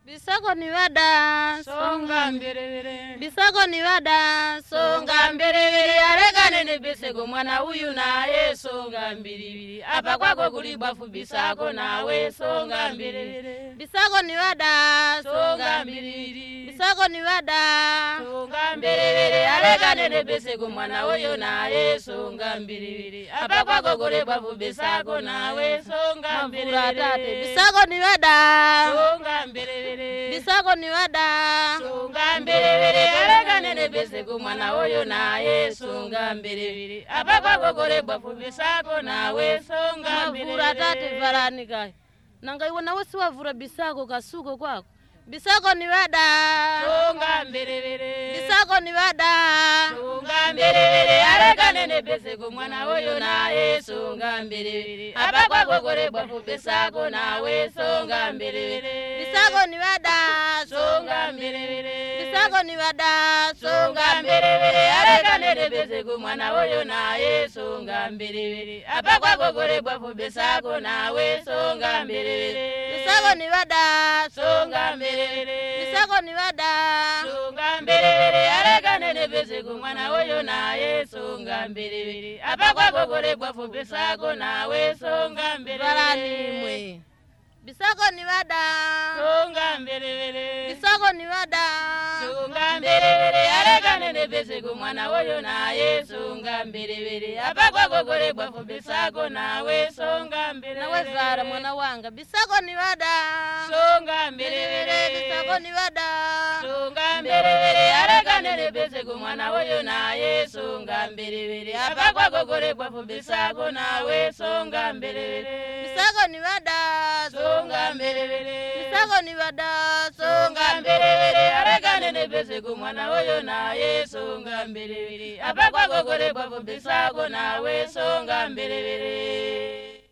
Bisako ni wada songa mbelele Bisako ni wada songa mbelele arekane ne besego mwana uyu naye songa mbilibili apa kwako kuli bwafu bisako nawe songa mbelele Bisako ni wada songa mbilibili Bisako ni wada songa mbelele arekane ne besego mwana uyu naye songa mbilibili apa kwako kuli bwafu bisako nawe songa Mavura tate mbelele Bisako ni wada songa mbelele Bisako ni wada sunga mbelebele arekane ne beseko mwana oyo naye sunga mbelebele apakwakokole bwafu bisako nawe songa Mavura tate varani kai Nanga iwe nawe siwavura bisako kasuko kwako Bisako ni wada songa mbelebele Bisako ni wada sunga mbelebele arekane ne beseko mwana oyo naye sunga mbelebele apakwakokole bwafu bisako nawe songa mbelebele Bisako ni wada songa mbelebele Bisako ni wada songa mbelebele arekane ne beseko mwana oyo naye songa mbelebele apakwakokole bwafu bisako nawe songa mbelebele Bisako ni wada songa mbelebele Bisako ni wada songa mbelebele arekane ne beseko mwana oyo naye songa mbelebele apakwakokole bwafu bisako nawe songa Varani mbelebele mwe Bisako ni wada songa mbelebele Bisako ni wada sunga mbelebele arekane ne beseko mwana oyo naye sunga mbelebele apakwakokole bwafu bisako nawe songa mbelebele Nawe vara mwana wanga Bisako ni wada songa Mbelebele Bisako mbelebele ni wada sunga mbelebele arekane ne beseko mwana oyo naye sunga mbelebele apakwakokole bwafu bisako nawe songa mbelebele Bisako ni wada songa mbelebele Bisako ni wada songa mbelebele arekane ne beseko mwana oyo naye songa mbelebele apakwakokole bwafu bisako nawe songa mbelebele